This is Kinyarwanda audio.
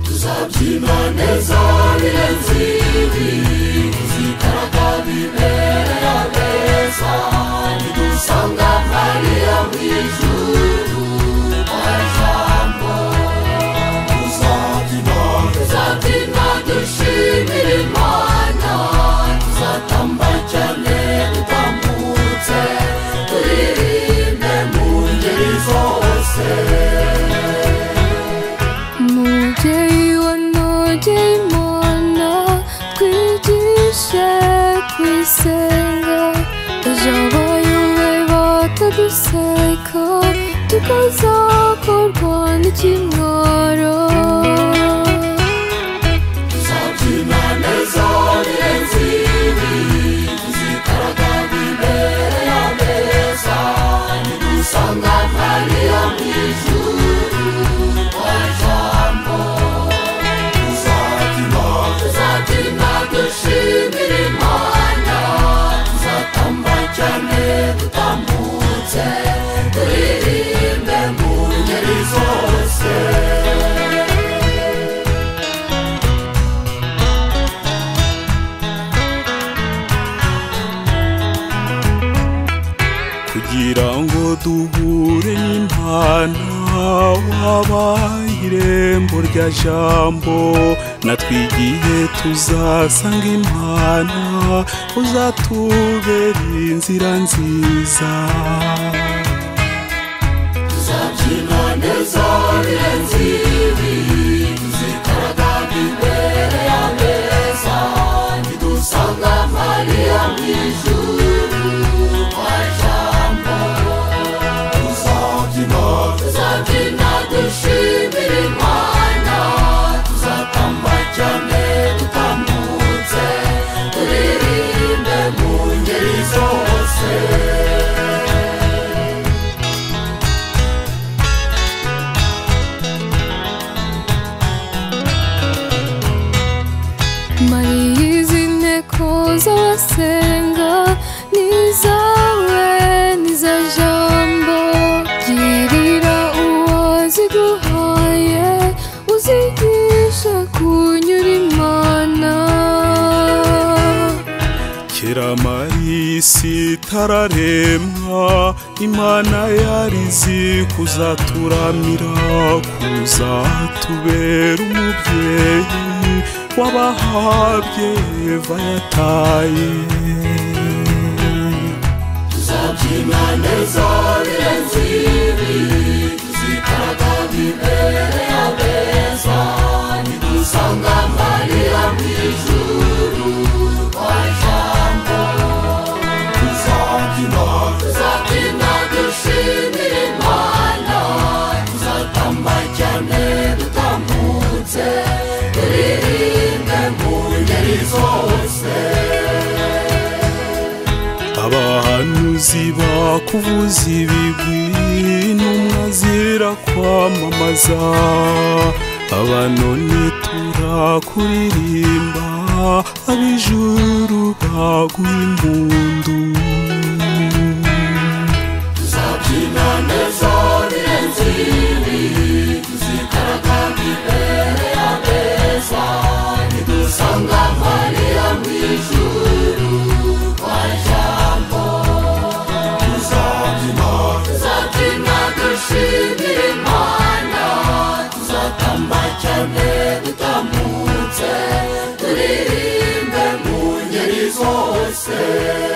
tuzabyina neza birenze ibi tuzigaragaza biberera beza nidusanga mariya mu ijuru kwa jambo tuzabyina tuzabyina dushimira imana tuzatamba cyane dutambutse turirimbe mu ngeri zose umubyeyi wanogeye imana twigishe kwisenga ijabo yobe bataduseka tukazakorwa n'ikimwaro tuzabyina neza birenze ibi tuzikaraga imbere ya meza nidusanga mariya mu ijuru kwa jambo tuzabyina tuzabyina dushimira imana tuzatamba cyane dutambutse turirimbe mu ngeri zose kugira ngo duhure n'intana wabaye irembo rya jambo natwigiye tuzasanga imana uzatubera inzira nziza tuzabyina neza birenze ibi tuzikaraga imbere ya meza nidusanga mariya mu ijuru kwa jambo tuzabyina tuzabyina dushimira imana tuzatamba cyane dutambutse turirimbe mu ngeri zose mariya izi nteko z'abasenga n'izawe n'iza jambo girira uwo ziguhaye uzigisha kunyura imana kera mari isi itararemwa imana yari izi kuzaturamira kuzatubera umubyeyi wabahabye eva yataye tuzabyina neza birenze ibi tuzikaraga imbere ya beza nidusanga mariya mu ijuru kwa jambo tuzabyina tuzabyina dushimira imana tuzatamba cyane dutambutse turirimbe mu ngeri zose abahanuzi bakuvuza ibigwi n'umwe azira kwamamaza abanoni turakuririmba ab'ijuru baguha impundu tuzabyina neza birenze ibi tuzikaraga imbere ya meza nidusanga mariya mu ijuru kwa jambo tuzabyina tuzabyina dushimira imana tuzatamba cyane dutambutse turirimbe mu ngeri zose